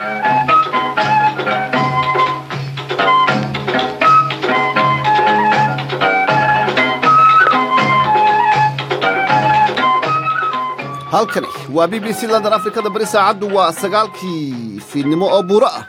halkani waa b b c london afrikada bari saacaddu waa sagaalkii fiidnimo oo buuro ah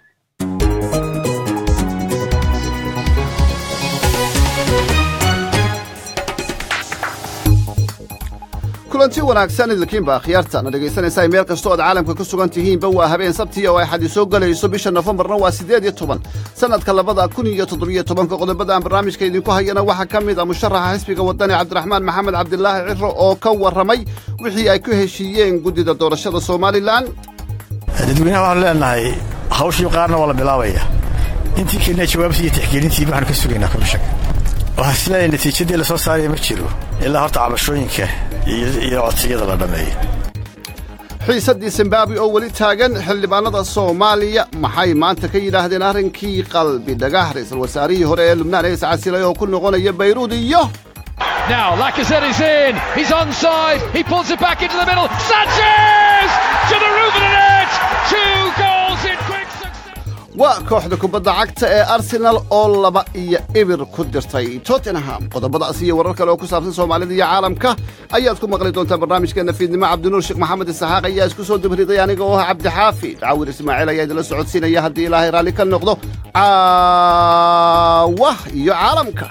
kulanti wanaagsan idilkiinba akhyaarta na dhegaysanaysaa meel kasta ood caalamka ku sugan tihiinba waa habeen sabti oo ay xadi soo gelayso bisha nofembarna waa siddeed iyo toban sannadka labada kun iyo toddobiyo tobanka qodobada aan barnaamijka idinku hayana waxaa ka mid a musharaxa xisbiga waddani cabdiraxmaan maxamed cabdilaahi ciro oo ka warramay wixii ay ku heshiiyeen guddida doorashada somalilan dadweynaha waxaanu leenahay hawshii qaarna waa la bilaabaya intii keenna jawaabtii iyo tixgelintii waxaanu ka sugaynaa komishanka waxaa isleeyahay natiijadii la soo saaraya ma jiro ilaa horta cabashooyinka iyo codsiyada la dhammeeyo xiisaddii zimbabwe oo weli taagan xildhibaanada soomaaliya maxay maanta ka yidhaahdeen arrinkii qalbi dhagax ra'iisul wasaarihii hore ee lubnaan ee iscasilay oo ku noqonaya bayruud iyo Now Lacazette is in. He's onside. He pulls it back into the middle. Sanchez to the roof of the net. Two goals in quick succession. waa kooxda kubadda cagta ee arsenal oo laba iyo ibir ku dirtay tottenham qodobadaas iyo warar kale oo ku saabsan soomaalida iyo caalamka ayaad ku maqli doontaa barnaamijkeena fiidnimo cabdinuur sheekh maxamed isaxaaq ayaa isku soo dubriday aniga oo ah cabdixaafid caawir ismaaciil ayaa idinla socodsiinaya haddii ilaahay raalli ka noqdo caawa iyo caalamka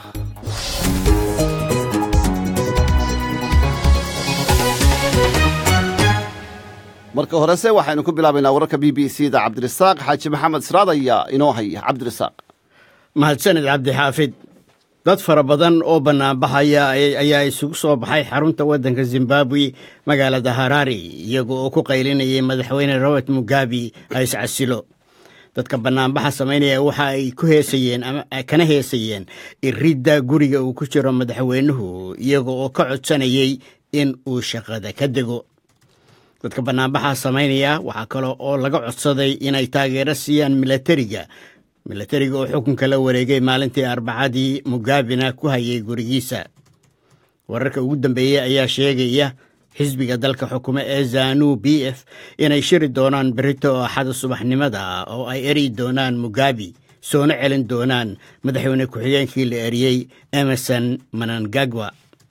marka horese waxaynu ku bilaabaynaa wararka b b c da cabdirasaaq xaaji maxamed siraad ayaa inoo haya cabdirasaaq mahadsanid cabdixaafid dad fara badan oo bannaanbaxaya ayaa isugu soo baxay xarunta waddanka zimbabwe magaalada harari iyaga oo ku qaylinayay madaxweyne robert mugabe ha iscasilo dadka bannaanbaxa samaynaya waxa ay ku heesayeen ama kana heesayeen iridda guriga uu ku jiro madaxweynuhu iyaga oo ka codsanayay in uu shaqada ka dego dadka bannaanbaxa samaynaya waxaa kale oo laga codsaday inay taageero siiyaan milatariga milatariga oo xukunka la wareegay maalintii arbacadii mugaabina ku hayay gurigiisa wararka ugu dambeeyey ayaa sheegaya xisbiga dalka xukumo ee zanu b f inay shiri doonaan berito oo axada subaxnimada oo ay eri doonaan mugabi soona celin doonaan madaxweyne ku-xigeenkii la eriyey emerson manangagwa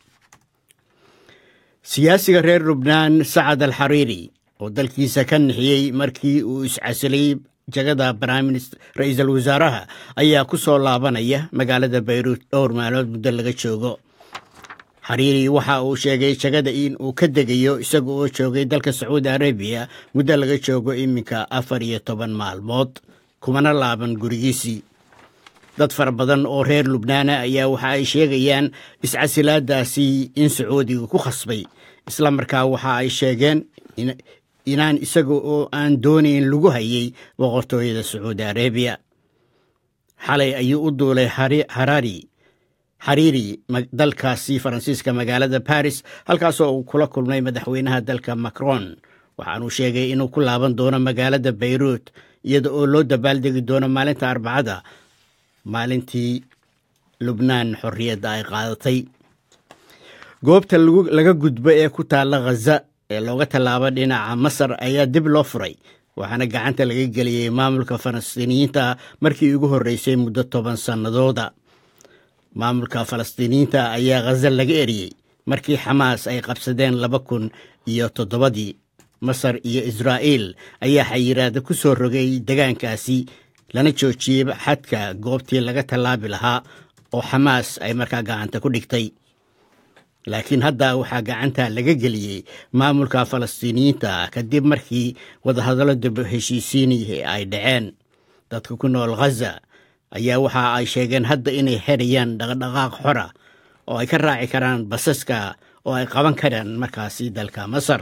siyaasiga reer lubnaan sacad al xariiri oo dalkiisa ka nixiyey markii uu iscasilay jagada ra-iisul wasaaraha ayaa ku soo laabanaya magaalada bayruut dhowr maalood muddo laga joogo xariiri waxa uu sheegay jagada in uu ka degayo isaga oo joogay dalka sacuudi arabiya muddo laga joogo iminka afar iyo toban maalmood kumana laaban gurigiisii dad fara badan oo reer lubnaana ayaa waxa ay sheegayaan iscasilaadaasi in sacuudiga ku khasbay isla markaa waxa ay sheegeen inaan isaga oo aan doonayn lagu hayay boqortooyada sacuudi arabiya xalay ayuu u duulay harari xariiri dalkaasi faransiiska magaalada baris halkaasoo uu kula kulmay madaxweynaha dalka macron waxaanuu sheegay inuu ku laaban doono magaalada bayruut iyada oo loo dabaaldegi doono maalinta arbacada maalintii lubnaan xorriyadda ay qaadatay goobta laga gudbo ee ku taalla khaza ee looga tallaabo dhinaca masar ayaa dib loo furay waxaana gacanta laga geliyey maamulka falastiiniyiinta markii ugu horreysay muddo toban sannadooda maamulka falastiiniyiinta ayaa khaza laga eriyey markii xamaas ay qabsadeen laba kun iyo toddobadii masar iyo israa'iil ayaa xayiraada ku soo rogay degaankaasi lana joojiyey xadka goobtii laga tallaabi lahaa oo xamaas ay markaa gacanta ku dhigtay laakiin hadda waxaa gacanta laga geliyey maamulka falastiiniyiinta kadib markii wadahadallo dib heshiisiinii ay dhaceen dadka ku nool khaza ayaa waxa ay sheegeen hadda inay xerayaan dhaqdhaqaaq xora oo ay ka raaci karaan basaska oo ay qaban karaan markaasi dalka masar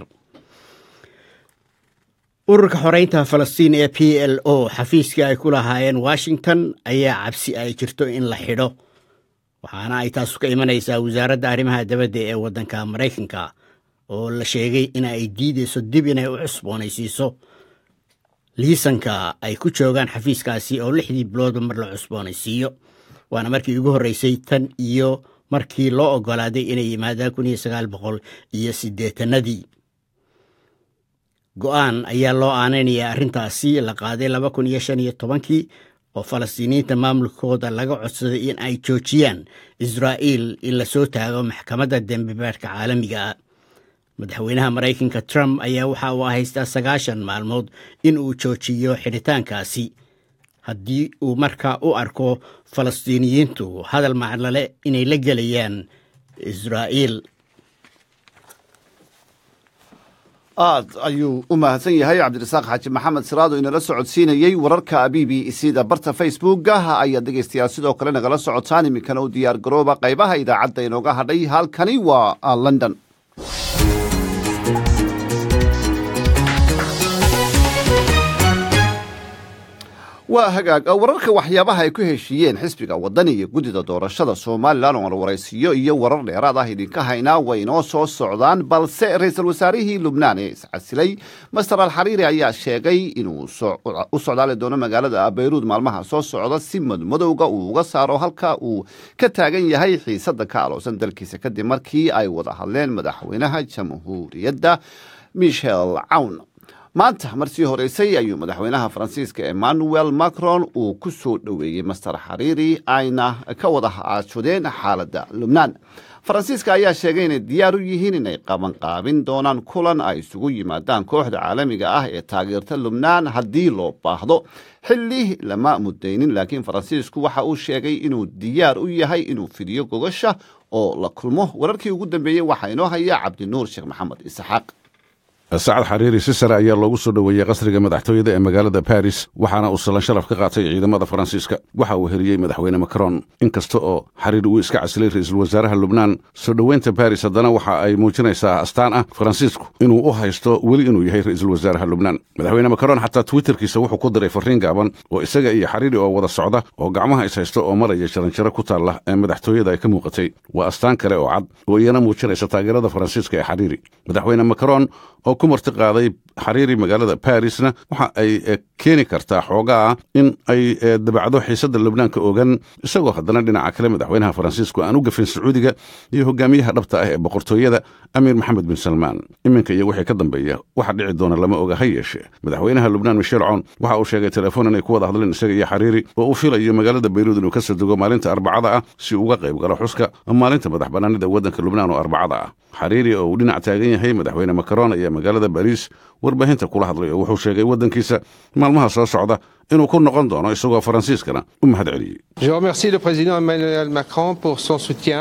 ururka xoreynta falastiin ee p l o xafiiskii ay ku lahaayeen washington ayaa cabsi ay jirto in la xidho waxaana ay taasu ka imanaysaa wasaaradda arrimaha dabadda ee waddanka maraykanka oo la sheegay in ay diideyso dib inay u cusboonaysiiso liisanka ay ku joogaan xafiiskaasi oo lixdii biloodba mar la cusboonaysiiyo waana markii ugu horreysay tan iyo markii loo oggolaaday inay yimaadaan kun iyo sagaal boqol iyo siddeetanadii go-aan ayaa loo aanaynayaa arrintaasi la qaaday laba kun iyo shan iyo tobankii oo falastiiniyiinta maamulkooda laga codsaday in ay joojiyaan israa'iil in lasoo taago maxkamadda dembibaadhka caalamiga ah madaxweynaha maraykanka trump ayaa waxa uu haystaa sagaashan maalmood in uu joojiyo xidhitaankaasi haddii uu markaa u arko falastiiniyiintu hadal maclale inay la gelayaan israa'iil aad ayuu u mahadsan yahay cabdirasaaq xaaji maxamed siraado inala socodsiinayey wararka b b cda barta facebooka ayaad dhegaystayaal sidoo kale nagala socotaan iminkana u diyaar garooba qaybaha idaacadda inooga hadhay halkani waa london waa hagaag wararka waxyaabaha ay ku heshiiyeen xisbiga wadani iyo guddida doorashada somalilan oo warwaraysiyo iyo warar dheeraad ah idinka haynaa way inoo soo socdaan balse ra-iisul wasaarihii lubnaan ee iscasilay master alxariiri ayaa sheegay inuu u socdaali doono magaalada bayruud maalmaha soo socda si madmadowga uu uga saaro halka uu ka taagan yahay xiisada ka aloosan dalkiisa kadib markii ay wada hadleen madaxweynaha jamhuuriyadda michel cawn maanta marsii horeysay ayuu madaxweynaha faransiiska emmanuel macron uu ku soo dhoweeyey master xariiri ayna ka wada aashudeen xaaladda lubnaan faransiiska ayaa sheegay inay diyaar u yihiin inay qabanqaabin doonaan kulan ay isugu yimaadaan kooxda caalamiga ah ee taageerta lubnaan haddii loo baahdo xilli lama mudaynin laakiin faransiisku waxa uu sheegay inuu diyaar u yahay inuu fidiyo gogasha oo la kulmo wararkii ugu dambeeyey waxaa inoo haya cabdinuur sheekh maxamed isxaaq sacad xariiri si sare ayaa loogu soo dhoweeyey qasriga madaxtooyada ee magaalada baris waxaana uu sallan sharaf ka qaatay ciidamada faransiiska waxa uu heliyey madaxweyne macron inkasta oo xariiri uu iska casilay ra-iisul wasaaraha lubnaan soo dhoweynta baris haddana waxa ay muujinaysaa astaan ah faransiisku inuu u haysto weli inuu yahay ra-iisul wasaaraha lubnaan madaxweyne macron xataa twitterkiisa wuxuu ku diray farriin gaaban oo isaga iyo xariiri oo wada socda oo gacmaha is haysta oo maraya jaranjaro ku taalla ee madaxtooyada ay ka muuqatay waa astaan kale oo cad oo iyana muujinaysa taageerada faransiiska ee xariiri madaxweyne macron oo ku marti qaaday xariiri magaalada barisna waxa ay keeni kartaa xoogaa in ay dabacdo xiisadda lubnaanka ogan isagoo haddana dhinaca kale madaxweynaha faransiisku aan u gafin sacuudiga iyo hogaamiyaha dhabta ah ee boqortooyada amiir maxamed bin salmaan iminka iyo wixii ka dambeeya waxa dhici doona lama oga ha yeeshe madaxweynaha lubnaan michel cown waxa uu sheegay telefoon inay ku wada hadleen isaga iyo xariiri oo uu filayo magaalada bayruud inuu ka soo dego maalinta arbacada ah si uga qayb galo xuska maalinta madax bannaanida waddanka lubnaan oo arbacada ah xariiri oo uu dhinac taagan yahay madaxweyne macron ayaa magaalada bariis warbaahinta kula hadlay oo wuxuu sheegay waddankiisa maalmaha soo socda inuu ku noqon doono isagoo faransiiskana u mahad celiyey Je remercie le président Emmanuel Macron pour son soutien.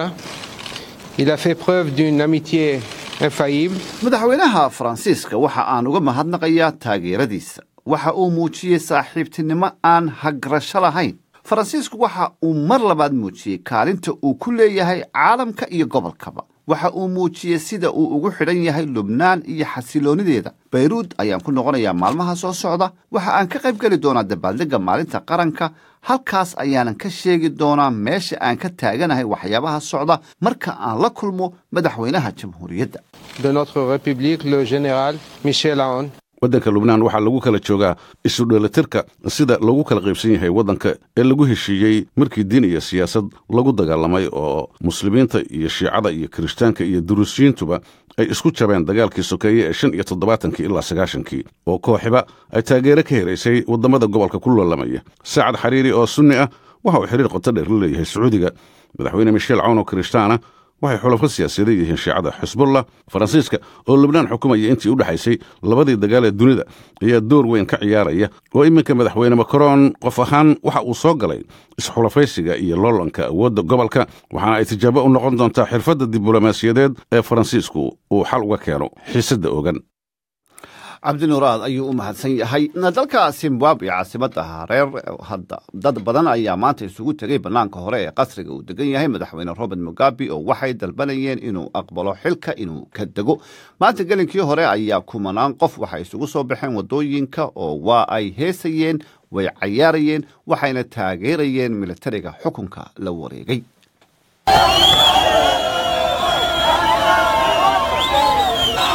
Il a fait preuve d'une amitié infaillible. madaxweynaha faransiiska waxa aan uga mahadnaqayaa taageeradiisa waxa uu muujiyey saaxiibtinimo aan hagrasho lahayn faransiisku waxa uu mar labaad muujiyey kaalinta uu ku leeyahay caalamka iyo gobolkaba waxa uu muujiyey sida uu ugu xidhan yahay lubnaan iyo xasiloonideeda bayruud ayaan ku noqonayaa maalmaha soo socda waxa aan ka qayb geli doonaa dabaaldegga maalinta qaranka halkaas ayaanan ka sheegi doonaa meesha aan ka taaganahay waxyaabaha socda marka aan la kulmo madaxweynaha jamhuuriyadda de notre République, le général Michel Aoun. waddanka lubnaan waxaa lagu kala joogaa isu dheelitirka sida lagu kala qaybsan yahay waddanka ee lagu heshiiyey markii diin iyo siyaasad lagu dagaalamay oo muslimiinta iyo shiicada iyo kirishtaanka iyo duruusiyiintuba ay isku jabeen dagaalkii sokeeye ee shan iyo toddobaatankii ilaa sagaashankii oo kooxiba ay taageero ka helaysay waddamada gobolka ku loolamaya saacad xariiri oo sunni ah waxa uu xiriir qoto dheer la leeyahay sacuudiga madaxweyne michel cawn oo kirishtaana waxay xulafo siyaasadeed yihiin shiicada xisbullah faransiiska oo lubnaan xukumaya intii u dhexaysay labadii dagaal ee dunida ayaa door weyn ka ciyaaraya oo iminka madaxweyne macron qof ahaan waxa uu soo galay isxulafaysiga iyo loolanka awoodda gobolka waxaana ay tijaabo u noqon doontaa xirfadda diblomaasiyadeed ee faransiisku uu xal uga keeno xiisadda ogan cabdinuuraad ayuu u mahadsan yahay dalka zimbabwe caasimada hareer hadda dad badan ayaa maanta isugu tegay bannaanka hore ee qasriga uu degan yahay madaxweyne robert mugabe oo waxay dalbanayeen inuu aqbalo xilka inuu ka dego maanta gelinkii hore ayaa kumanaan qof waxay isugu soo baxeen waddooyinka oo waa ay heesayeen way cayaarayeen waxayna taageerayeen militariga xukunka la wareegay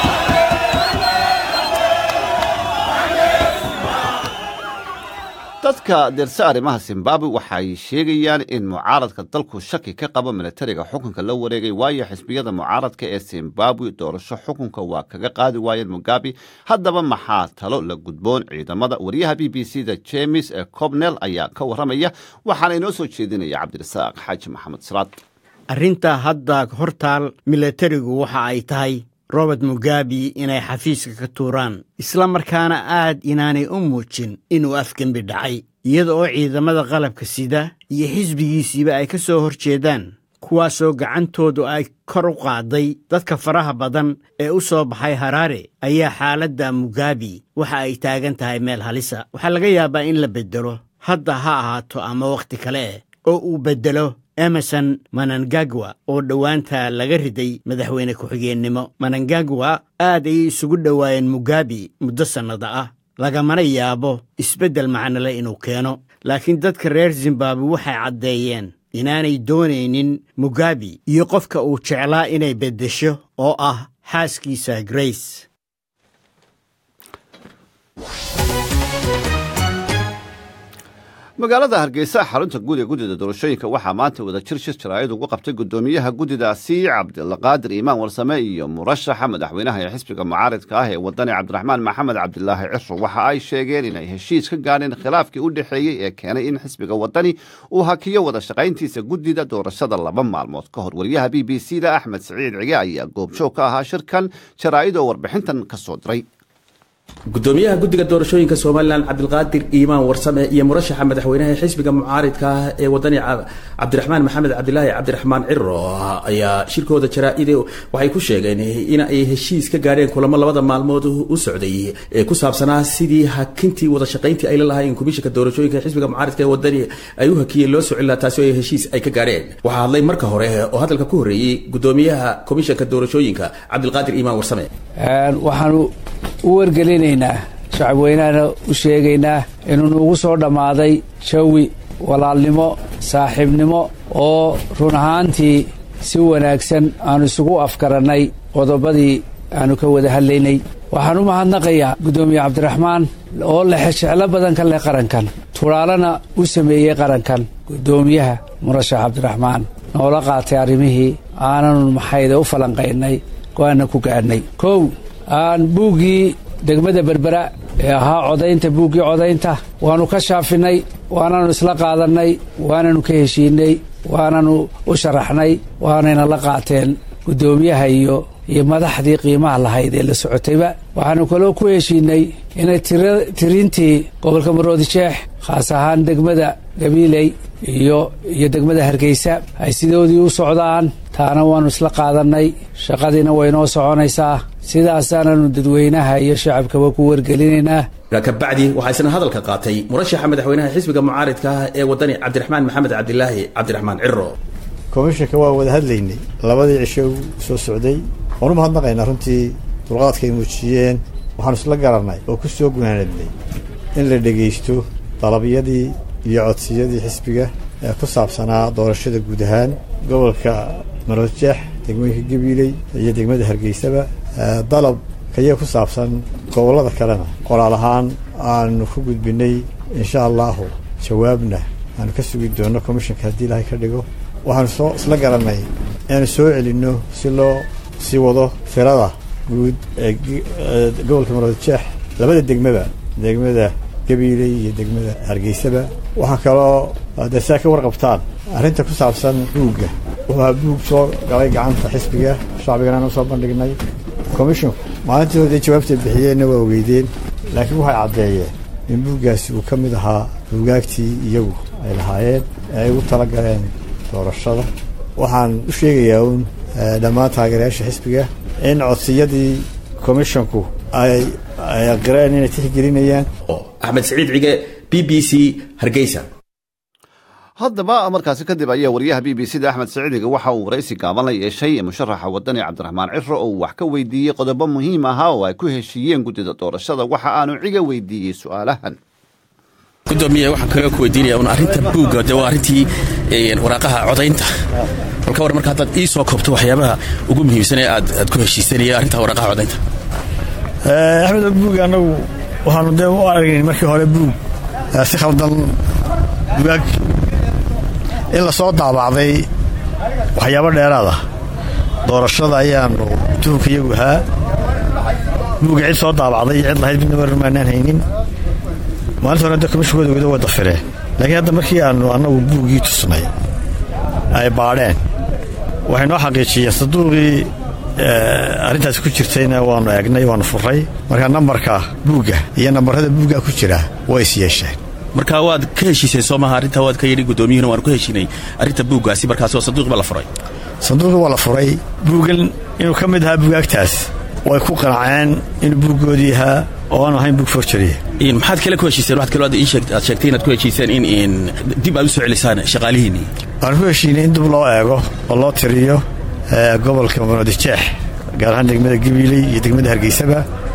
dad dadka deerse arrimaha zimbabwe waxay sheegayaan in mucaaradka dalku shaki ka qabo militariga xukunka la wareegay waayo xisbiyada mucaaradka ee zimbabwe doorasho xukunka waa kaga qaadi waayeen mugabe haddaba maxaa talo la gudboon ciidamada wariyaha b b c da jemes ee cobnel ayaa ka waramaya waxaana inoo soo jeedinaya cabdirasaaq xaaji maxamed salaad arrinta hadda hortaal militarigu waxa ay tahay robert mugabe inay xafiiska ka tuuraan isla markaana aad inaanay u muujin inuu afgembi dhacay iyada oo ciidamada qalabka sida iyo xisbigiisiiba ay ka soo hor jeedaan kuwaasoo gacantoodu ay kor u qaaday dadka faraha badan ee u soo baxay haraare ayaa xaaladda mugabe waxa ay taagan tahay meel halisa waxaa laga yaabaa in la beddelo hadda ha ahaato ama wakhti kale oo uu beddelo emerson manangagwa oo dhowaanta laga riday madaxweyne ku-xigeennimo manangagwa aad ayay isugu dhowaayeen mugabe muddo sannada ah lagamana yaabo isbeddel macnole inuu keeno laakiin dadka reer zimbabwe waxay caddeeyeen inaanay doonaynin mugabe iyo qofka uu jeclaa inay beddesho oo ah xaaskiisa grace magaalada hargeysa xarunta guud ee guddida doorashooyinka waxaa maanta wada jir shir jaraa'id ugu qabtay guddoomiyaha guddidaasi cabdilqaadir iimaan warsame iyo murashaxa madaxweynaha ee xisbiga mucaaridka ah ee wadani cabdiraxmaan maxamed cabdilaahi ciro waxa ay sheegeen inay heshiis ka gaadheen khilaafkii u dhexeeyey ee keenay in xisbiga wadani uu hakiyo wada shaqayntiisa guddida doorashada laba maalmood ka hor wariyaha b b c da axmed siciid cige ayaa goobjoog ka ahaa shirkan jaraa'id oo warbixintan ka soo diray gudoomiyaha guddiga doorashooyinka somalilan cabdilqaadir iimaan warsame iyo murashaxa madaxweynaha xisbiga mucaaridka ah ee wadani cabdiraxmaan maxamed cabdilaahi cabdiraxmaan ciro ayaa shirkooda jaraa-ide waxay ku sheegeen in ay heshiis ka gaadheen kulamo labada maalmood u socday ee ku saabsanaa sidii hakintii wada shaqayntii ay la lahaayeen komishanka doorashooyinka xisbiga mucaaridka ee wadani ay u hakiyeen loo socin lahaa taasi oo ay heshiis ay ka gaadheen waxaa hadlay marka hore oo hadalka ku horreeyey gudoomiyaha komishanka doorashooyinka cabdilqaadir iimaan warsame waxaanu u wargelinaynaa shacabweynahana u sheegaynaa inuu nuugu soo dhammaaday jawi walaalnimo saaxiibnimo oo run ahaantii si wanaagsan aanu isugu afgarannay qodobadii aanu ka wada hadlaynay waxaan u mahadnaqayaa guddoomiye cabdiraxmaan oo lexejeclo badan ka leh qarankan turaalana u sameeyey qarankan guddoomiyaha murashax cabdiraxmaan noola qaatay arrimihii aananu maxayde u falanqaynay go-aanna ku gaadhnay kow aan buuggii degmada berbera ee ahaa codaynta buuggii codaynta waannu ka shaafinay waananu isla qaadannay waananu ka heshiinay waananu u sharaxnay waanayna la qaateen guddoomiyaha iyo iyo madaxdii qiimaha lahayd ee la socotayba waxaanu kaloo ku heshiinay inay tirintii gobolka maroodijeex khaas ahaan degmada gabiiley iyo iyo degmada hargeysa ay sidoodii u socdaan taana waannu isla qaadannay shaqadiina waynoo soconaysaa sidaasaananu dadweynaha iyo shacabkaba ku wargelinaynaa kabacdi waxaa isna hadalka qaatay murashaxa madaxweynaha xisbiga mucaaridka ah ee wadani cabdiraxmaan maxamed cabdilaahi cabdiraxmaan ciro komishanka waa wada hadlaynay labadii cisho soo socday waan u mahadnaqaynaa runtii dulqaadka ay muujiyeen waxaanu isla garannay oo ku soo gunaanadnay in la dhegaysto dalabyadii iyo codsiyadii xisbiga ee ku saabsanaa doorashada guud ahaan gobolka maroodjeex degmooyinka gabiiley iyo degmada hargeysaba dalab kaya ku saabsan gobollada kalena qoraal ahaan aanu ku gudbinay insha allahu jawaabna aanu ka sugi doonno commishanka haddii ilaahay ka dhigo waxaanu soo isla garannay inaanu soo celinno si loo sii wado firada guud ee gobolka maroodjeex labada degmaba degmada gabiiley iyo degmada hargeysaba waxaa kaloo dee saa ka warqabtaan arrinta ku saabsan buugga waa buug soo galay gacanta xisbiga shacbigana soo bandhignay commisshonku maalintii hore dee jawaabtay bixiyeenna waa ogeydeen laakiin waxay caddeeyeen in buuggaasi uu ka mid ahaa buugaagtii iyagu ay lahaayeen ee ay ugu tala galeen doorashada waxaan u sheegayaa uun dhammaan taageerayaasha xisbiga in codsiyadii commisshonku ay ay aqireen inay tixgelinayaan axmed saciid cige b b c hargeysa haddaba markaasi kadib ayaa wariyaha b b c da axmed saciidiga waxa uu waraysi gaaban la yeeshay musharaxa wadani cabdiraxmaan ciro oo uu wax ka weydiiyey qodobo muhiim ahaa oo ay ku heshiiyeen guddida doorashada waxa aanu ciga weydiiyey su-aalahan gudoomiye waxaan kaloo ku weydiinaya un arrinta buugga de waa arrintii waraaqaha codaynta balka war marka haddaad ii soo koobto waxyaabaha ugu muhiimsan ee aad aad ku heshiisanaya arrinta waraaqaha codaynta axmed buug annagu waxaanu dee u aragnayn markii hore buug si khaldan bugaag in la soo daabacday waxyaabo dheeraada doorashada ayaanu tuhunka iyagu ahaa buugga cid soo daabacday iyo cid lahayd midna warmaanaan haynin maalinta hore dadka mashkooda wada wada fireen laakiin hadda markii aanu annagu buuggii tusnay ay baadheen waxay noo xaqiijiyeen saduuqii arrintaas ku jirtayna waanu eegnay waanu furray marka nambarka buugga iyo nambarada buugga ku jira way is yeesheen marka waad ka heshiiseen soo maha arrintaa waad ka yidhi guddoomiyuhuna waanu ka heshiinay arrinta buuggaasi markaasoo sanduuqi baa la furay sanduuqii waa la furay buuggan inuu ka mid ahaa bugaagtaas way ku qanaceen inuu buuggoodii ahaa oo aanu ahayn buug forjariya maxaad kale ku heshiiseen waxaad kaloo aad sheegtay inaad ku heshiiseen in dib aad u soo celisaan shaqaalihiinnii waxaan ku heshiinay in dib loo eego oo loo tiriyo gobolka munaadijeex gaar ahaan degmada gabiiley iyo degmada hargeysaba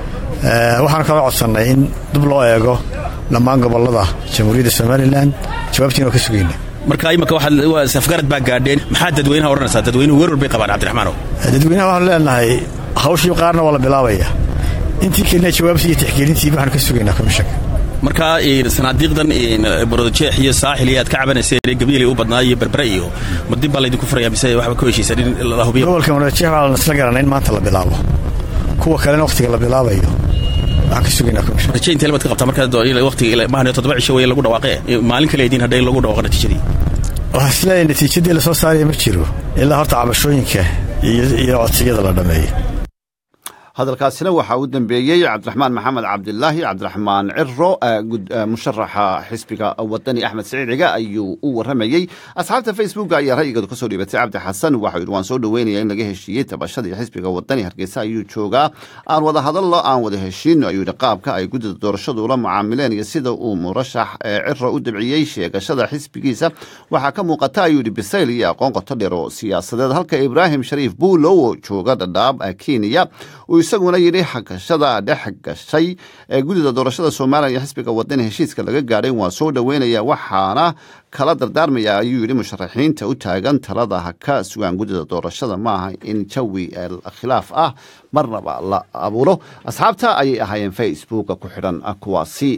waxaan kaloo codsannay in dib loo eego dhammaan gobollada jamhuuriyadda somalilan jawaabtiina waa ka sugayna marka imika waxaad safgarad baa gaadheen maxaa dadweynaha odhanaysaa dadweynuhu werwar bay qabaan cabdiraxmaanow dadweynaha waxaanu leenahay hawshii qaarna waa la bilaabaya intii kelina jawaabtii iyo tixgelintii waxaanu ka sugaynaa komishanka marka sanaadiiqdan borojeex iyo saaxil iyo aad ka cabanayseen gabiilay u badnaa iyo berbere iyo ma dib baa laydinku furaya mise waxba ku heshiisan in la hubiyo gobolka munajeex waxaa la isla garanay in maanta la bilaabo kuwa kalena wakhtiga la bilaabayo waxaan ka sugaynaa komishan raje intee labaad ka qabtaa markaa waqtiga maahan toddoba cisho weeye lagu dhawaaqee maalin kale idiin hadhay lagu dhawaaqo natiijadii waxaa isleeyahay natiijadii lasoo saaraya ma jiro ilaa horta cabashooyinka iyo codsiyada la dhammeeyo hadalkaasina waxaa u dambeeyey cabdiraxmaan maxamed cabdilaahi cabdiraxmaan ciro musharaxa xisbiga wadani axmed siciid ciga ayuu u waramayey asxaabta facebook ayaa ra'yigooda kasoo dhiibatay cabdi xasan waxau yidhi waan soo dhoweynaya in laga heshiiyey tabashadii xisbiga wadani hargeysa ayuu joogaa aan wada hadallo aan wada heshiino ayuu yidhi qaabka ay guddida doorashadu ula mucaamileen iyo sida uu murashax ciro u dabciyey sheegashada xisbigiisa waxaa ka muuqata ayuu yidhi bisayl iyo aqoon qoto dheer oo siyaasadeed halka ibraahim shariif buulow oo jooga dhadhaab kenya isaguna yidhi xagashada dhex gashay ee guddida doorashada somalilan iyo xisbiga wadani heshiiska laga gaadhay waa soo dhoweynaya waxaana kala dardaarmaya ayuu yidhi musharaxiinta u taagan talada ha ka sugaan guddida doorashada maaha in jawi khilaaf ah marnaba la abuuro asxaabta ayay ahaayeen facebooka ku xidhan kuwaasi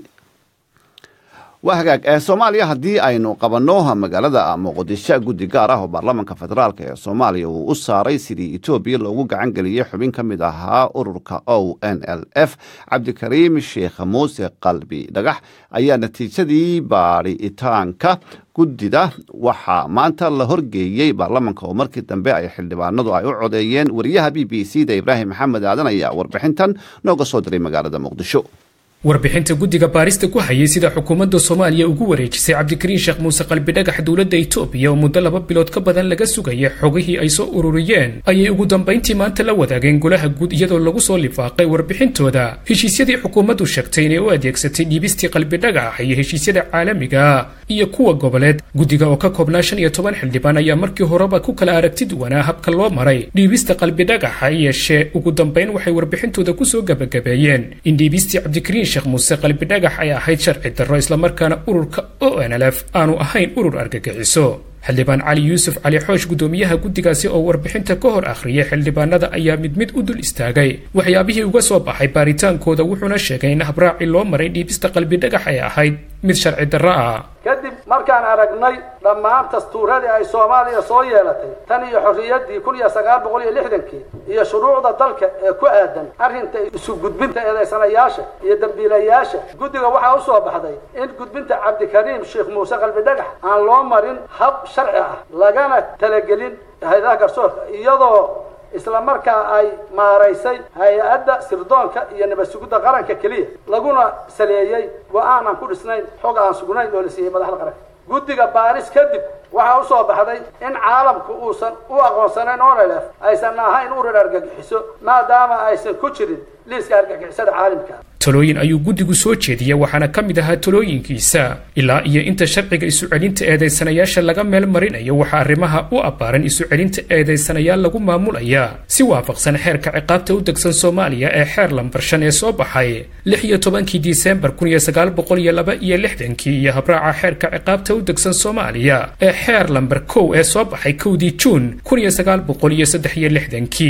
waa hagaag soomaaliya haddii aynu qabanno magaalada muqdisho guddi gaar ah oo baarlamaanka federaalk ee soomaaliya uu u saaray sidii etoobiya loogu gacan geliyey xubin ka mid ahaa ururka o n l f cabdikariim sheekh muuse qalbi dhagax ayaa natiijadii baadhitaanka guddida waxaa maanta la horgeeyey baarlamaanka oo markii dambe ay xildhibaanadu ay u codeeyeen wariyaha b b c da ibraahim maxamed aadan ayaa warbixintan nooga soo diray magaalada muqdisho warbixinta guddiga baarista ku hayay sida xukuumadda soomaaliya ugu wareejisay cabdikariin sheekh muuse qalbidhagax dowladda itoobiya oo muddo laba bilood ka badan laga sugaya xogihii ay soo ururiyeen ayay ugu dambayntii maanta la wadaageen golaha guud iyadoo lagu soo lifaaqay warbixintooda heshiisyadii xukuumaddu sheegtay inay u adeegsatay dhiibistii qalbidhagax iyo heshiisyada caalamiga iyo kuwa goboleed guddiga oo ka koobnaa shan iyo toban xildhibaan ayaa markii horeba ku kala aragti duwanaa habka loo maray dhiibista qalbidhagaxa yeeshee ugu dambayn waxay warbixintooda kusoo gabagabeeyeen in dhiibistii cabdikariin sheekh muuse qalbidhagax ay ahayd sharci darro islamarkaana ururka o n l f aanu ahayn urur argagixiso xildhibaan cali yuusuf cali xoosh guddoomiyaha guddigaasi oo warbixinta ka hor akhriyay xildhibaanada ayaa mid mid u dul istaagay waxyaabihii uga soo baxay baaritaankooda wuxuuna sheegay in habraaci loo maray dhiibista qalbidhagax ay ahayd mid sharci darro ah kadib markaan aragnay dhammaan dastuuradii ay soomaaliya soo yeelatay tan iyo xorriyaddii kun iyo sagaal boqol iyo lixdankii iyo shuruucda dalka ee ku aadan arrinta isu gudbinta eedaysanayaasha iyo dambiilayaasha guddiga waxaa u soo baxday in gudbinta cabdikariim sheekh muuse qalbidhagax aan loo marin hab sharci ah lagana talagelin hay-adaha garsoorka iyadoo isla markaa ay maaraysay hay-adda sirdoonka iyo nabad sugidda qaranka keliya laguna saleeyey go-aan aan ku dhisnayn xog aan sugnayn oo la siiyey madaxda qaranka guddiga baaris kadib waxaa u soo baxday in caalamku uusan u aqoonsanayn onlf aysan ahayn urir argagixiso maadaama aysan ku jirin liiska argagixisada caalamka talooyin ayuu guddigu soo jeediyey waxaana ka mid ahaa talooyinkiisa ilaa iyo inta sharciga isu celinta eedaysanayaasha laga meel marinayo waxaa arrimaha u abbaaran isu celinta eedaysanayaal lagu maamulaya si waafaqsan xeerka ciqaabta u degsan soomaaliya ee xeer lambar shan ee soo baxay lix iyo tobankii disembar kun iyo sagaal boqol iyo laba iyo lixdankii iyo habraaca xeerka ciqaabta u degsan soomaaliya ee xeer lambar kow ee soo baxay kowdii juun kun iyo sagaal boqol iyo saddex iyo lixdankii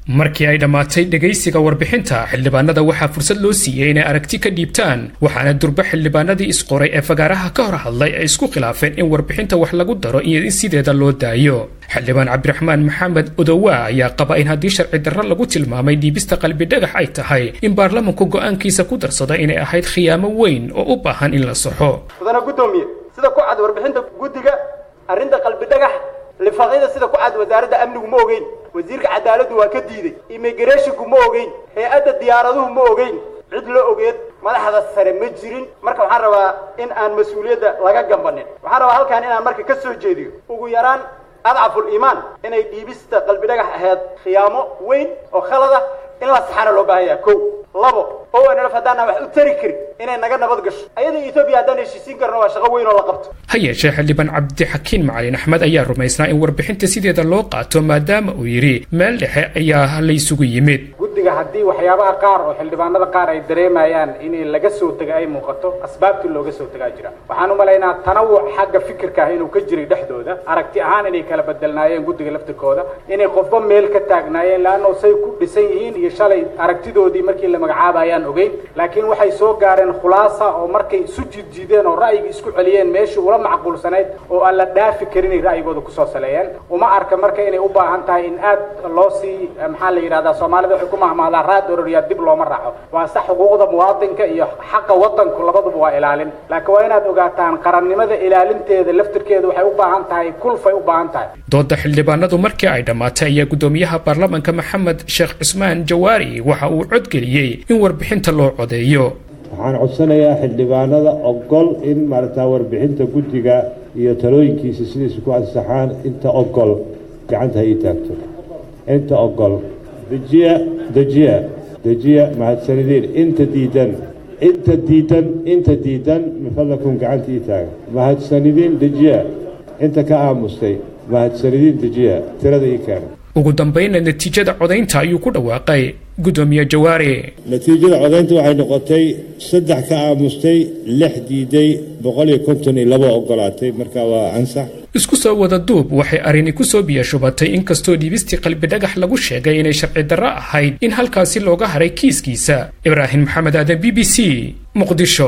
markii ay dhammaatay dhegaysiga warbixinta xildhibaanada waxaa fursad loo siiyey inay aragti ka dhiibtaan waxaana durba xildhibaanadii isqoray ee fagaaraha ka hor hadlay ay isku khilaafeen in warbixinta wax lagu daro iyo in sideeda loo daayo xildhibaan cabdiraxmaan maxamed odowa ayaa qaba in haddii sharci darro lagu tilmaamay dhiibista qalbidhagax ay tahay in baarlamanku go'aankiisa ku darsada inay ahayd khiyaamo weyn oo u baahan in la saxo mudana guddoomiye sida ku cad warbixinta guddiga arrinta qalbidhagax lifaaqyada sida ku cad wasaaradda amnigu ma ogeyn wasiirka cadaaladdu waa ka diiday immigreshinku ma ogeyn hay-adda diyaaraduhu ma ogeyn cid la ogeed madaxda sare ma jirin marka waxaan rabaa in aan mas-uuliyadda laga gambanin waxaan rabaa halkaan inaan marka ka soo jeediyo ugu yaraan adcaful iimaan inay dhiibista qalbidhagax ahayd khiyaamo weyn oo khalada in la saxana loo baahan yaha kow labo o nlf haddaanaan wax u tari karin inay naga nabad gasho ayada etoobiya haddaan heshiisiin karno waa shaqo weyn oo la qabto ha yeeshee xildhibaan cabdixakiin macalin axmed ayaa rumaysnaa in warbixinta sideeda loo qaato maadaama uu yidhi meel dhexe ayaa laysugu yimid guddiga haddii waxyaabaha qaar oo xildhibaanada qaar ay dareemayaan in laga soo tega ay muuqato asbaabtii looga soo tegaa jira waxaan u malaynaa tanawuc xagga fikirka ah inuu ka jiray dhexdooda aragti ahaan inay kala bedelnaayeen guddiga laftirkooda inay qofba meel ka taagnaayeen laanno say ku dhisan yihiin iyo shalay aragtidoodii markii la magacaabayaan ogeyn laakiin waxay soo gaareen khulaasa oo markay isu jiidjiideen oo ra'yiga isku celiyeen meeshii ula macquulsanayd oo aan la dhaafi karinay ra'yigooda kusoo saleeyeen uma arka marka inay u baahan tahay in aad loo sii maxaa la yidhahdaa soomaalida waxay ku mahmaadaa raad ororiyaa dib looma raaco waa sax xuquuqda muwaadinka iyo xaqa wadanku labaduba waa ilaalin laakiin waa inaad ogaataan qarannimada ilaalinteeda laftirkeeda waxay u baahan tahay kulfay u baahan tahay dooda xildhibaanadu markii ay dhammaatay ayaa guddoomiyaha baarlamanka maxamed sheekh cusmaan jawaari waxa uu codgeliyey in warbixinta loo codeeyo waxaan codsanayaa xildhibaanada ogol in maaragtaa warbixinta guddiga iyo talooyinkiisa sidaysu ku ansaxaan inta ogol gacanta ha ii taagto inta ogol dejiya dejiya dejiya mahadsanideen inta diidan inta diidan inta diidan mifadlakum gacanta ii taaga mahadsanidin dejiya inta ka aamustay mahadsanidin dejiya tirada ii keena ugu dambayna natiijada codaynta ayuu ku dhawaaqay guddoomiye jawaari natiijada codaynta waxay noqotay saddex ka aamustay lix diiday boqol iyo konton iyo labo ogolaatay marka waa ansax isku soo wada duub waxay arrini ku soo biyashubatay inkastoo dhiibistii qalbidhagax lagu sheegay inay sharci darro ahayd in halkaasi looga haray kiiskiisa ibraahim maxamed aadan b b c muqdisho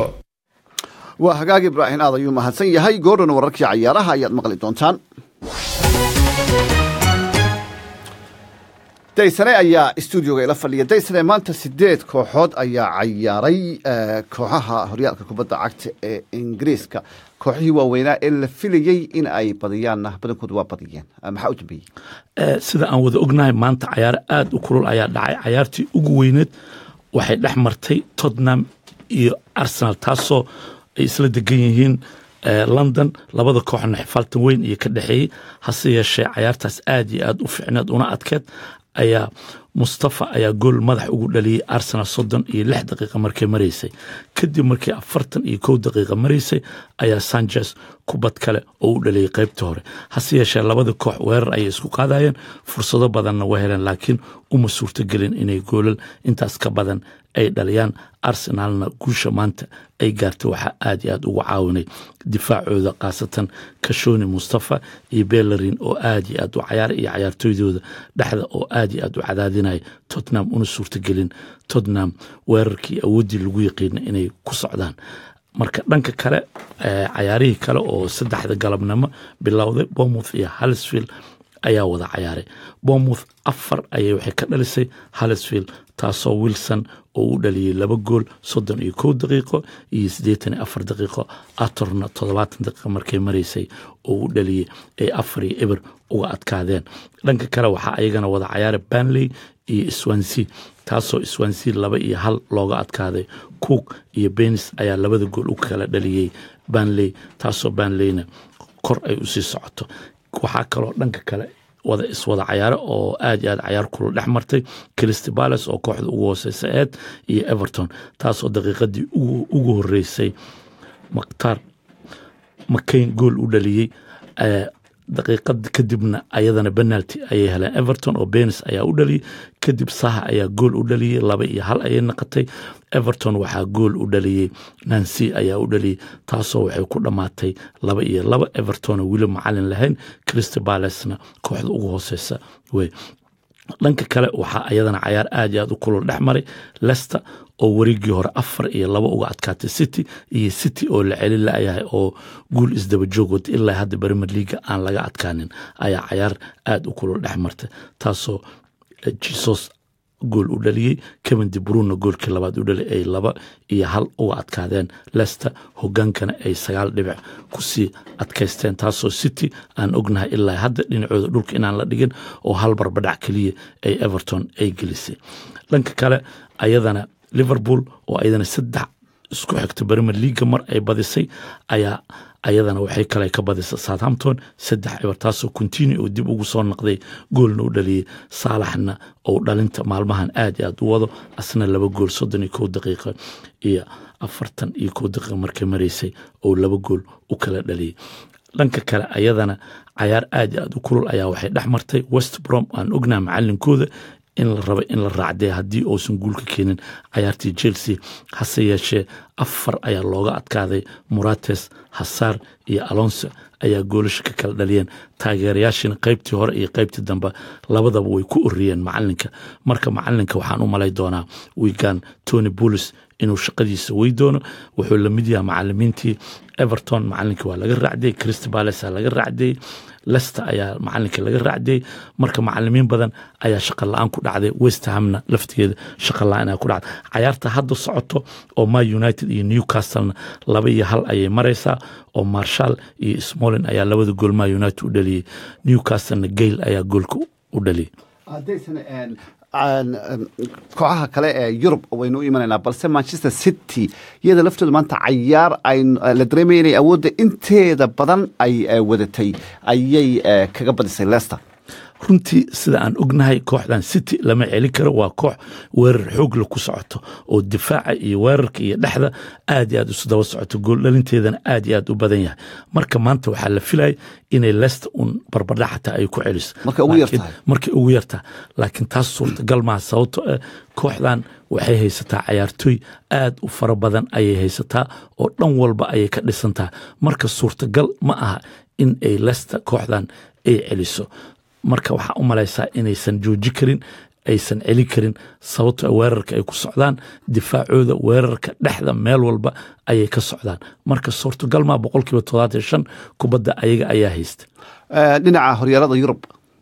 waa hagaag ibraahim aad ayuu mahadsan yahay goordhan wararkii cayaaraha ayaad maqli doontaan daysane ayaa stuudioga ila fadhiya daysane maanta sideed kooxood ayaa cayaaray kooxaha horyaalka kubadda cagta ee ingiriiska kooxihii waaweynaa ee la filayey in ay badiyaanna badankoodu waa badiyeen maxaa u dambeeyey sida aan wada ognahay maanta cayaaro aada u kulul ayaa dhacay cayaartii ugu weyneed waxay dhex martay tottenham iyo arsenal taasoo ay isla degan yihiin london labada kooxna xifaaltan weyn iyo ka dhexeeyey hase yeeshee cayaartaas aad iyo aad u ficneed una adkeed ayaa mustafa ayaa gool madax ugu dhaliyey arsenal soddon iyo lix daqiiqa markay maraysay kadib markii afartan iyo kow daqiiqa maraysay ayaa sanchez kubad kale oo u dhaliyey qaybta hore hase yeeshee labada koox weerar ayay isku qaadayeen fursado badanna waa heleen laakiin uma suurtogelin inay goolal intaas ka badan ay dhaliyaan arsenalna guusha maanta ay gaartay waxaa aad iyo aad ugu caawinay difaacooda khaasatan kashoni mustafa iyo bellerin oo aad iyo aad u cayaaray iyo cayaartooydooda dhexda oo aad iyo aad u cadaadinaya tottenham una suurtagelin tottenham weerarkii awooddii lagu yaqiina inay ku socdaan marka dhanka kale cayaarihii kale oo saddexda galabnimo bilowday bourmouth iyo halsfield ayaa wada cayaaray bourmouth afar ayay waxay ka dhalisay halsfield taasoo wilson oo u dhaliyey laba gool soddon iyo kow daqiiqo iyo siddeetan iyo afar daqiiqo atorna toddobaatan daqiiqo markay maraysay oo u dhaliyey ay afar iyo eber uga adkaadeen dhanka kale waxaa ayagana wada cayaaray banley iyo swansea taasoo swansea laba iyo hal looga adkaaday cook iyo benis ayaa labada gool u kala dhaliyey banley taasoo banleyna kor ay usii socoto waxaa kaloo dhanka kale wada iswada cayaare oo aad iyo aad cayaar kula dhex martay cristy bales oo kooxda ugu hooseysa eed iyo everton taasoo daqiiqadii ugu horeysay maktaar makayn gool u dhaliyey daqiiqad kadibna ayadana penalty ayay heleen everton oo benis ayaa u dhaliyey kadib saha ayaa gool u dhaliyey laba iyo hal ayay naqatay everton waxaa gool u dhaliyey nancy ayaa u dhaliyey taasoo waxay ku dhammaatay laba iyo laba everton oo weli macalin lahayn christy balesna kooxda ugu hooseysa wey dhanka kale waxaa ayadana cayaar aad iyo aad u kulul dhex maray lester oo wareegii hore afar iyo laba uga adkaatay city iyo city oo la celin la'yahay oo guul isdaba joog wata ilaa hadda brimer leaga aan laga adkaanin ayaa cayaar aad u kulul dhex martay taasoo jesus gool u dhaliyey kevin de bruna goolkii labaad u dhaliyay ay laba iyo hal uga adkaadeen lester hogaankana ay sagaal dhibic kusii adkaysteen taasoo city aan ognahay ilaa hadda dhinacooda dhulka inaan la dhigin oo hal barbadhac keliya ay everton ay gelisay dhanka kale ayadana liverpool oo ayadana saddex isku xigta brimer leaga mar ay badisay ayaa ayadana waxay kale ka badisa southampton saddex eber taasoo continue oo dib ugu soo noqday goolna u dhaliyey saalaxna oo dhalinta maalmahan aad iyo aad u wado asna laba gool soddon iyo kow daqiiqa iyo afartan iyo kow daqiiqa markay maraysay oo laba gool u kala dhaliyey dhanka kale ayadana cayaar aad iyo aad u kulul ayaa waxay dhex martay west brom aan ognaha macalinkooda in la raba in la raacday haddii uusan guulka keenin cayaartii chelsea hase yeeshee afar ayaa looga adkaaday murates hasaar iyo alonso ayaa goolasha ka kala dhaliyeen taageerayaashina qaybtii hore iyo qaybtii dambe labadaba way ku oriyeen macalinka marka macalinka waxaan u malay doonaa wigan tony bullis inuu shaqadiisa wey doono wuxuu lamid yahay macalimiintii everton macalinkii waa laga raacdiyey crist bales laga raacdiyey lester ayaa macalinka laga raacdiyey marka macalimiin badan ayaa shaqa la-aan ku dhacday westhamna laftigeeda shaqa la-aan ayaa ku dhacday cayaarta hadda socoto oo ma united iyo newcastlena laba iyo hal ayay maraysaa oo marshal iyo smolin ayaa labada gool ma united u dhaliyey newcastlena gale ayaa goolka u dhaliyey kooxaha kale ee yurub waynu u imanaynaa balse manchester city iyada laftooda maanta cayaar la dareemaya inay awoodda inteeda badan ay wadatay ayay kaga badisay lester runtii sida aan ognahay kooxdan city lama celin karo waa koox weerar xoogla ku socoto oo difaaca iyo weerarka iyo dhexda aad iyo aad isu daba socoto gooldhalinteedana aad iyo aad u badan yahay marka maanta waxaa la filaya inay lester un barbardhac xataa ay ku celiso markay ugu yartaha laakiin taas suurtagal maaha sababto eh kooxdan waxay haysataa cayaartooy aad u fara badan ayay haysataa oo dhan walba ayay ka dhisantaha marka suurtagal ma aha in ay lester kooxdan ay celiso marka waxaa u malaysaa inaysan jooji karin aysan celin karin sababto weerarka ay ku socdaan difaacooda weerarka dhexda meel walba ayay ka socdaan marka suurtagalmaa boqolkiiba todobaatan shan kubadda ayaga ayaa haysta dhinaca horyaalada yurub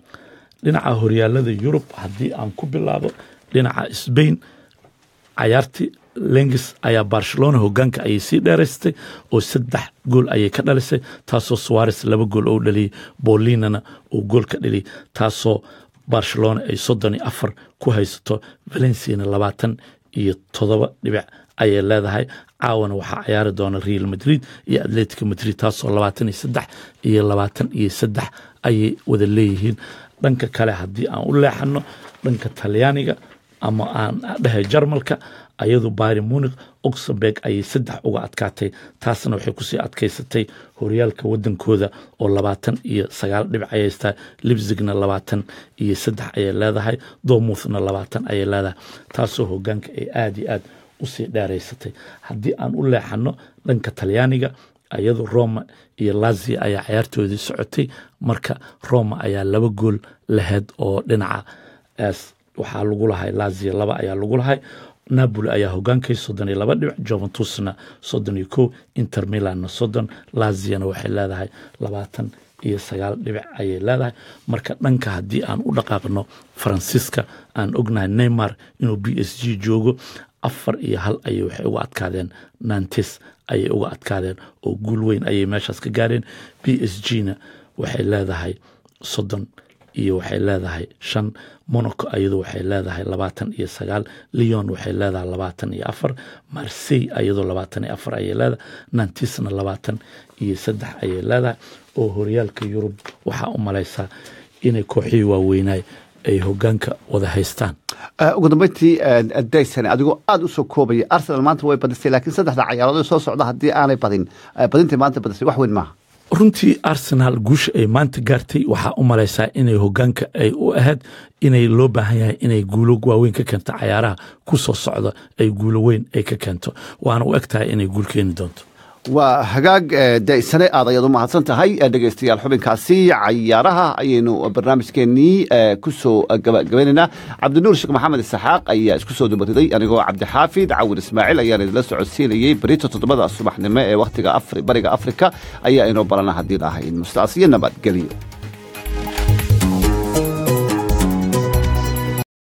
dhinaca horyaalada yurub haddii aan ku bilaabo dhinaca sbain cayaartii lengis ayaa barcelona hogaanka ayay sii dheeraystay oo saddex gool ayay ka dhalisay taasoo suares laba gool oo dhaliyey bolinana uu gool ka dhaliyey taasoo barcelona ay soddon iyo afar ku haysato valenciana labaatan iyo toddoba dhibic ayay leedahay caawana waxaa cayaari doona real madrid iyo atletico madrid taasoo labaatan iyo saddex iyo labaatan iyo saddex ayay wada leeyihiin dhanka kale haddii aan u leexano dhanka talyaaniga ama aan dhahay jarmalka ayadu bari munik oxenberg ayay saddex uga adkaatay taasna waxay kusii adkaysatay horyaalka wadankooda oo labaatan iyo sagaal dhibic ayay haystaa libzigna labaatan iyo saddex ayay leedahay domuthna labaatan ayay leedahay taasoo hogaanka ay aada iyo aad usii dheeraysatay haddii aan u leexano dhanka talyaaniga ayadu roma iyo lazia ayaa cayaartoodii socotay marka roma ayaa laba gool laheyd oo dhinaca waxaa lagu lahay lazia laba ayaa lagu lahay napoli ayaa hogaankay soddon iyo laba dhibic juventusna soddon iyo kow inter milanna soddon laziana waxay leedahay labaatan iyo sagaal dhibic ayay leedahay marka dhanka haddii aan u dhaqaaqno faransiiska aan ognahay neymar inuu b s g joogo afar iyo hal ayay waxay uga adkaadeen nantes ayay uga adkaadeen oo guul weyn ayay meeshaas ka gaareen b s g na waxay leedahay soddon iyo waxay leedahay shan monaco ayadu waxay leedahay labaatan iyo sagaal leon waxay leedahay labaatan iyo afar marsey ayadoo labaatan iyo afar ayay leedahay nantisna labaatan iyo saddex ayay leedahay oo horyaalka yurub waxaa u malaysaa inay kooxihii waaweynaay ay hogaanka wada haystaan ugu dambeyntii daysan adigoo aada u soo koobaya arsenal maanta way badisay laakiin saddexda cayaarood soo socda haddii aanay badin badintii maanta badisay wax weyn maaha runtii arsenaal guusha ay maanta gaartay waxaa u malaysaa inay hogaanka ay u ahayd inay loo baahan yahay inay guulo waaweyn ka keento cayaaraha ku soo socda ay guulo weyn ay ka keento waana u eg tahay inay guul keeni doonto waa hagaag daysane aad ayaad u mahadsan tahay dhegaystayaal xubinkaasi cayaaraha ayaynu barnaamijkeennii ku soo gabagabaynaynaa cabdinuur sheekh maxamed isaxaaq ayaa isku soo dabariday anigoo cabdixaafid cawir ismaaciil ayaan idinla socodsiinayey berito toddobada subaxnimo ee wakhtiga bariga afrika ayaa inoo balana haddii lahayn mustaasiyo nabadgelyo